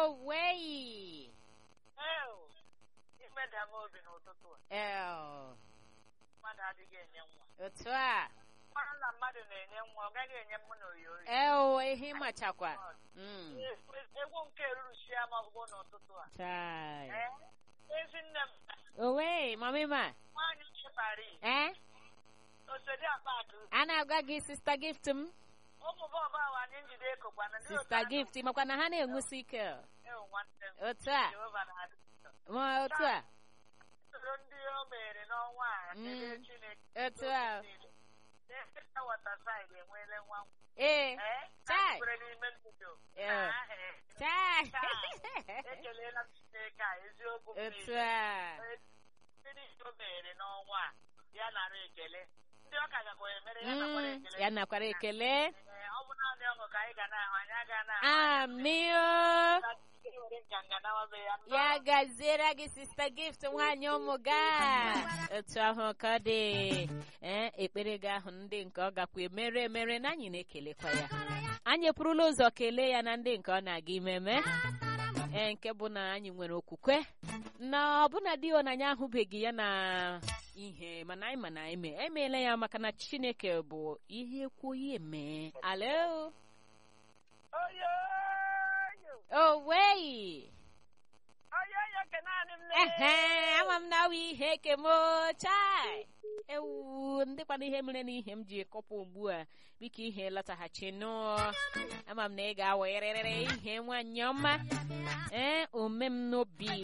Owei. Ew, imeda m obi n'ụtụtụ a El. mmadụ adịghị enye nwa Otu a. mara na mmadụ na-enye nwa ọ gaghị enye m na oyi oyi El, ihe ịmachakwa. Mm. egwu nke ruruchia m ọgụgụ n'ụtụtụ a Chai. Ee, ezi nne m Owei, mami ma. nwaanyị nke Paris Eh? osodi akpa akụ A na-agwa gị sista gift m. ụmụ bọọbụ ahụ anyị njide ekokwana ndị Sista gift, makwa na ha na-enwusi ike. ewu nwanne m Otu a. Jehova na-adị Ma otu a. soro ndị o mere n'ọnwa a Mm. kelee Chineke Otu a. Ndị Waterside enweela nwa nwa. Ee. Ee, Chai. ha kwere n'ime ndụdụ Ee. Na aha e. Chai. ekelela m Chineke a eziokwu m Otu niile. a. Ee, ndị niile o mere n'ọnwa a ya nara ekele ndị ọ ka gakwa emere ya nakwara Mm, ekele ya nakwara ekele. Ee, ọ bụ naanị ọṅụ ka anyị ga na-ahụ anyị aga na-ahụ Amio. were nganga nawabe ya Ya gaziere gị sista gift nwaanyị ụmụ ga. Otu ahụ ka ọ dị. Ee, ekpere gị ahụ ndị nke ọ gakwa emere emere na anyị na-ekelekwa ya. Anyị epụrụla ụzọ kelee ya na ndị nke ọ na-aga imeme. Ee, nke bụ na anyị nwere okwukwe. Na ọbụna di na anyị ahụbeghị ya na ihe mana anyị ma na eme emeela ya maka na Chineke bụ ihe kwuo ya eme. Alo. oyoyo Owei. oyoyo ke naanị m Ehe, ama m na awụ ihe kemo chai. Ewu, ndịkwana ihe mere n'ihe m ji kọpụ ugbu a biko ihe lọtaghachi nụ ama m na ị ga-awerịrịrị ihe nwanyị ọma ee ome m n'obi